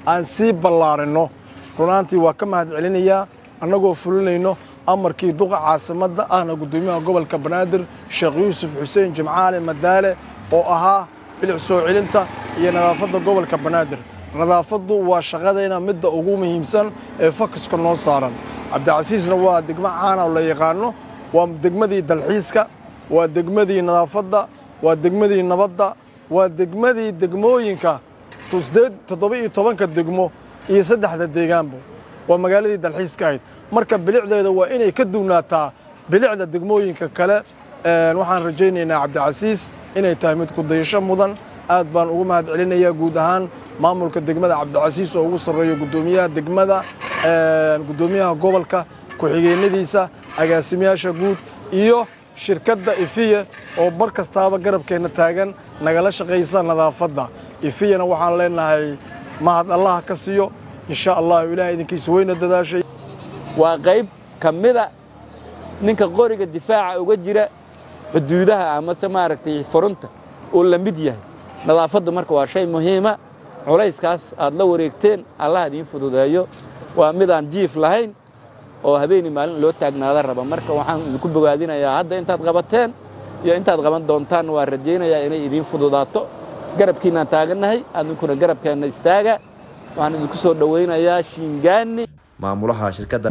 aan sii ballaarinno runaantii waa ka mahad celinayaa annagoo fulinayno amarkii duqa caasimadda ahna guddoomiyaha gobolka banaadir sheekh yuusuf xuseen jimcaale madaale oo ahaa bilic soo celinta iyo nadaafadda gobolka banaadir nadaafaddu waa shaqadayna midda ugu muhiimsan ee fakiska noo saaran cabdicasiisna waa degmo caana oo la yaqaanno waa degmadii dalxiiska waa degmadii nadaafadda waa degmadii nabadda waa degmadii degmooyinka toddoba iyo tobanka degmo iyo saddexda deegaanba waa magaaladii dalxiiska ahayd marka bilicdeeda waa inay ka duwnaataa bilicda degmooyinka kale waxaan rajaynaynaa cabdicasiis inay tahay mid kudayasho mudan aad baan ugu mahad celinayaa guud ahaan maamulka degmada cabdicasiis oo ugu sarreeyo guddoomiyaha degmada guddoomiyaha gobolka ku-xigeenadiisa agaasimayaasha guud iyo shirkadda ifiya oo bar kastaaba garabkeenna taagan nagala shaqaysa nadaafadda ifiyana waxaan leenahay mahad allaha ka siiyo insha allahu ilahay idinkiisa weyna dadaashay waa qayb ka mida ninka qoriga difaaca uga jira xuduudaha amase maaragtay furunta uu la mid yahay nadaafaddu marka waa shay muhiima culayskaas aad la wareegteen allah idiin fududeeyo waa midaan jiif lahayn oo habeeni maalin loo taagnaada raba marka waxaan idinku bogaadinayaa hadda intaad qabateen iyo intaad qaban doontaan waa rajaynayaa inay idiin fududaato garabkiinaan taagannahay adinkuna garabkeenna istaaga waxaan idinku soo dhowaynayaa shiingaani maamulaha shirkadda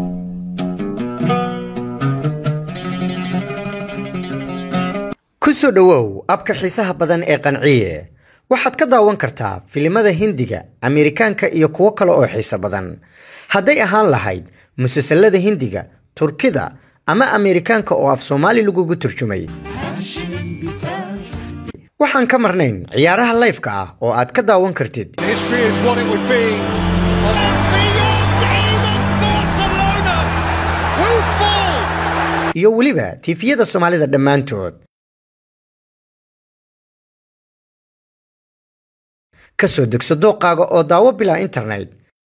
ku soo dhowow abka xiisaha badan ee qanciye waxaad ka daawan kartaa filimada hindiga ameerikaanka iyo kuwo kale oo xiiso badan hadday ahaan lahayd musalsalada hindiga turkida ama ameerikaanka oo af soomaali lagugu turjumay waxaan ka marnayn ciyaaraha layfka ah oo aad ka daawan kartid iyo weliba tiifiyada soomaalida dhammaantood ka soo degso dooqaaga oo daawo bilaa internet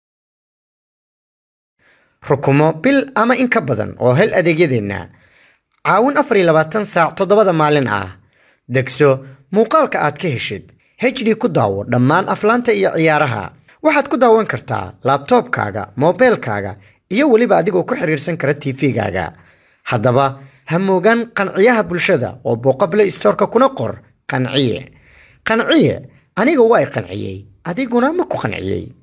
rukumo bil ama in ka badan oo hel adeegyadeenna caawin afar iyo labaatan saac toddobada maalin ah degso muuqaalka aad ka heshid hd ku daawo dhammaan aflaanta iyo ciyaaraha waxaad ku daawan kartaa laabtoobkaaga moobeelkaaga iyo weliba adigoo ku xiriirsan kara tv-gaaga haddaba ha moogaan qanciyaha bulshada oo booqable istoorka kuna qor qanciye qanciye aniga waa i qanciyey adiguna ma ku qanciyey